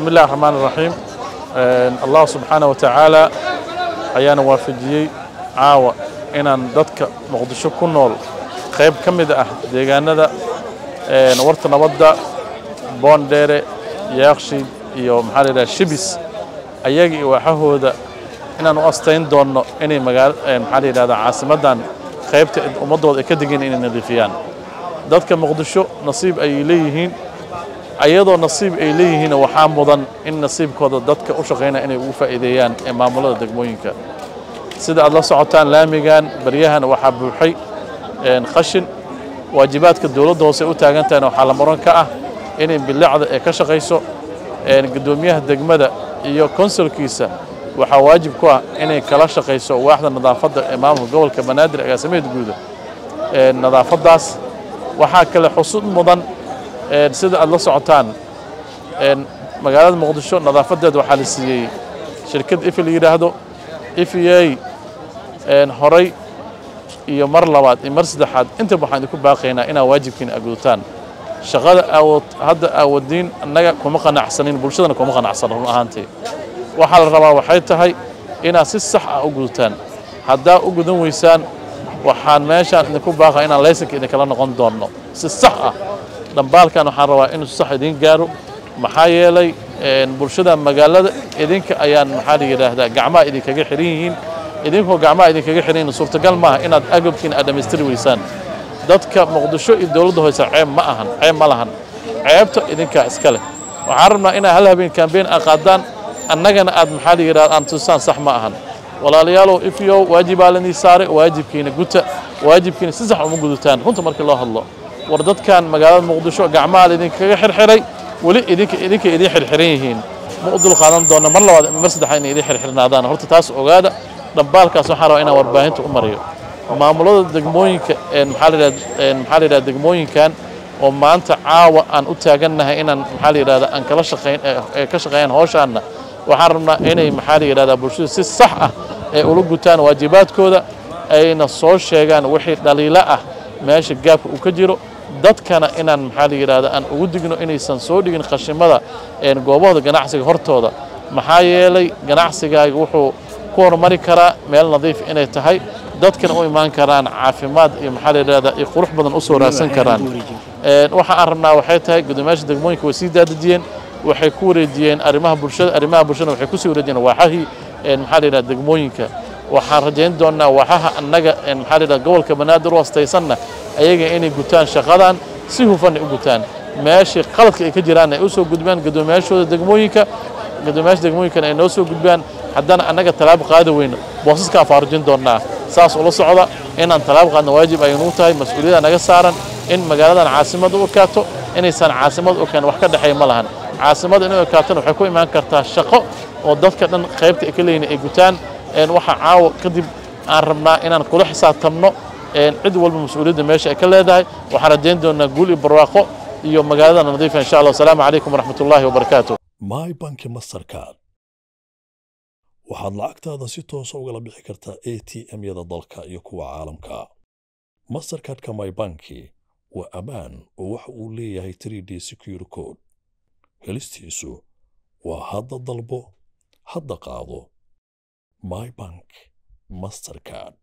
بسم الله الرحمن الرحيم الله سبحانه وتعالى ayaana waafajiyey caawa inaan dadka muqdisho ku nool qayb ka mid ah deegaanada warta nabadda boondheere yaaqshiid iyo maxaa la yidhaha shibis ayaga iyo waaxahooda inaan u astayn doonno inay magaalo maxaa la yidhahdaa caasimaddan qaybta ummaddooda ay ka degan inay nadiifiyaan dadka muqdisho nasiib ayay leeyihiin ayadoo nasiib ay leeyihiin waxaa mudan in nasiibkooda dadka u shaqaynaya inay ugu faa'iideeyaan ee maamulada degmooyinka sida aad la socotaan laamigan baryahan waxaa buuxay qashin waajibaadka dowladda hoose u taagan tahayna waxaa la muran ka ah inay bilicda ee ka shaqayso guddoomiyaha degmada iyo konsulkiisa waxaa waajib ku ah inay kala shaqayso waaxda nadaafadda ee maamulka gobolka banaadir agaasimaheed guuda nadaafaddaas waxaa kale xusud mudan sida aad la socotaan magaalada muqdisho nadaafadeed waxaa la siiyey shirkad ifi la yidhaahdo ifiyey horay iyo mar labaad iyo mar saddexaad intaba waxaan idinku baaqaynaa inaa waajibkiina agudutaan shaqada awood hadda aawadiin annaga kuma qanacsanin bulshadana kuma qanacsan run ahaantii waxaa la rabaa waxay tahay inaad si sax ah u gudutaan haddaa u gudan weysaan waxaan meeshaan idinku baaqaa inaan laysanka idinkala noqon doonno si sax ah dhambaalkan waxaan rabaa inuu si sax idiin gaaro maxaa yeelay bulshada magaalada idinka ayaan maxaa la yidhaahdaa gacmaha idinkaga xiran yihiin idinkoo gacmaha idinkaga xiran yihiin suurtagal maaha inaad agabkiina aad dhammaystiri weysaan dadka muqdisho iyo dowladda hoose ceeb ma ahan ceeb ma lahan ceebta idinkaa iska leh waxaan rabnaa inaad hal habeen kambeyn aad qaadaan annagana aad maxaa la yidhahda aan tusaan sax ma ahan walaalayaalow ifyow waajibaa lanii saaray waajibkiina guta waajibkiina si sax uma gudutaan runta markii loo hadlo war dadkan magaalada muqdisho gacmaha laidinkaga xirxiray weli idinka idinka idin xirxiran yihiin ma u dul qaadan doona mar labaad mar saddexaad inay idin xirxirnaadaan horta taas ogaada dhambaalkaas waxaan rabaa inaan warbaahinta u mariyo maamulada degmooyinka maxaa la yidhahda maxaa la yidhahda degmooyinkan oo maanta caawa aan u taagannahay inaan maxaa la yidhahda aan kala shaqayn ee ka shaqeeyaan hawshaanna waxaan rabnaa inay maxaa la yidhahdaa bulshada si sax ah ay ula gutaan waajibaadkooda ayna soo sheegaan wixii dhaliilo ah meesha gaabka uu ka jiro dadkana inaan maxaa la yidhahda aan ugu digno inaysan soo dhigin khashimada goobahooda ganacsiga hortooda maxaa yeelay ganacsigaaga wuxuu ku horumari karaa meel nadiif inay tahay dadkana u imaan karaan caafimaad iyo maxaa la yidhahdaa iyo qurux badan u soo raadsan karaan waxa aan rabnaa waxay tahay guddoomiyaasha degmooyinka way sii daadejiyeen waxay ku wareejiyeen arrimaha bulshada arrimaha bulshada waxay ku sii wareejiyeen waaxahii maxaa la yidhahda degmooyinka waxaan rajayn doonnaa waaxaha annaga maxaa la yidhahda gobolka banaadir u hastaysanna ayaga inay gutaan shaqadan si hufan ay u gutaan meeshii qaladka ay ka jiraan ay u soo gudbaan guddoomiyaashooda degmooyinka guddoomiyaasha degmooyinkana ay noo soo gudbaan haddana annaga tallaabo qaadi weyno boosaskaan faarujin doonnaa saas ula socda inaan tallaabo qaadna waajib ay nugu tahay mas-uuliyadda naga saaran in magaaladan caasimad u ekaato inaysan caasimad u ekaan wax ka dhexeeya ma lahan caasimada inay ekaatona waxay ku imaan kartaa shaqo oo dadka dhan qaybta ay ka leeyihin ay gutaan waxa caawa kadib aan rabnaa inaan kula xisaabtamno cid walba mas-uuliyadda meesha ay ka leedahay waxaan rajayn doonaa guul iyo barwaaqo iyo magaalada nadiifa insha allah asalaamu calaykum waraxmat ullaahi wabarakaatu my banki mastercard waxaad lacagtaada si toosa ugala bixi kartaa a t m-yada dalka iyo kuwa caalamka mastercardka my banki waa ammaan oo waxa uu leeyahay 3d secure code helistiisu waa hadda dalbo hadda qaado my bank mastercard